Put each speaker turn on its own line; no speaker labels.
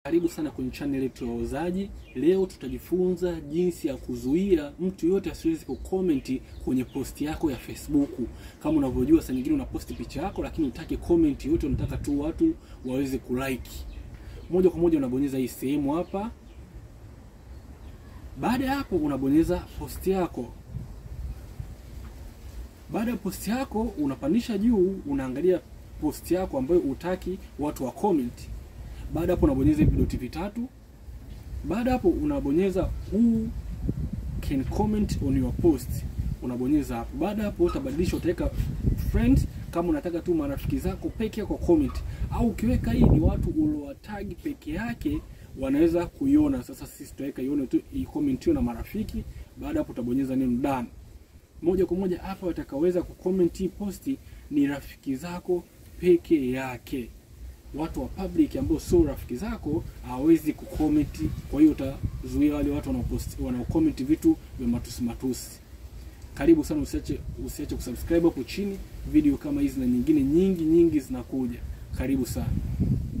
Karibu sana kwenye channel yetu ya Wauzaji. Leo tutajifunza jinsi ya kuzuia mtu yote asiwezi kucomment kwenye posti yako ya Facebook. Kama unavyojua, saa nyingine unaposti picha yako, lakini utaki comment yote, unataka tu watu waweze kulike. Moja kwa moja unabonyeza hii sehemu hapa. Baada ya hapo, unabonyeza posti yako. Baada ya posti yako, unapandisha juu, unaangalia posti yako ambayo utaki watu wa comment baada hapo unabonyeza hivi vidoti vitatu. Baada hapo unabonyeza who can comment on your post, unabonyeza hapo. Baada hapo utabadilisha, utaweka friends kama unataka tu marafiki zako peke yako comment, au ukiweka hii ni watu uliowatag peke yake wanaweza kuiona. Sasa sisi tutaweka ione tu ikomentiwe na marafiki. Baada hapo utabonyeza neno done. Moja kwa moja hapa watakaweza kucomment hii posti ni rafiki zako peke yake watu wa public ambao sio rafiki zako hawezi kucomment. Kwa hiyo utazuia wale watu wanaopost wanaocomment vitu vya matusi matusi. Karibu sana, usiache usiache kusubscribe hapo chini. Video kama hizi na nyingine nyingi nyingi zinakuja. Karibu sana.